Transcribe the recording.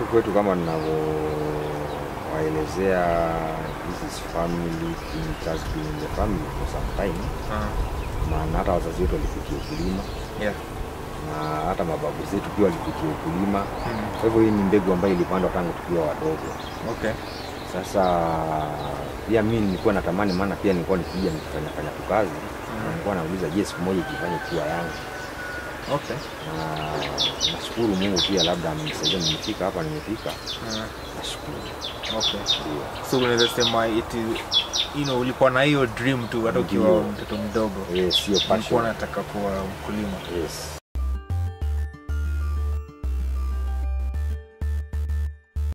kwetu kama ninavyowaelezea this is family it has been in the family for some time Ah, maana hata wazazi wetu walipitia ukulima yeah. na hata mababu zetu pia walipitia ukulima Mm. kwa hivyo hii ni mbegu ambayo ilipandwa tangu tukiwa wadogo Okay. sasa pia mi nilikuwa natamani maana pia nilikuwa nikija nikifanya fanya tu kazi na nilikuwa nauliza je siku moja ikifanye kuwa yangu Okay. na nashukuru mungu pia labda amenisaidia nimefika hapa nimefika Ah, nashukuru okay. ndio So unaweza sema it is, you know, ulikuwa na hiyo dream tu hata ukiwa Ndio. mtoto mdogo. yes sio Ulikuwa passion unataka kuwa mkulima. yes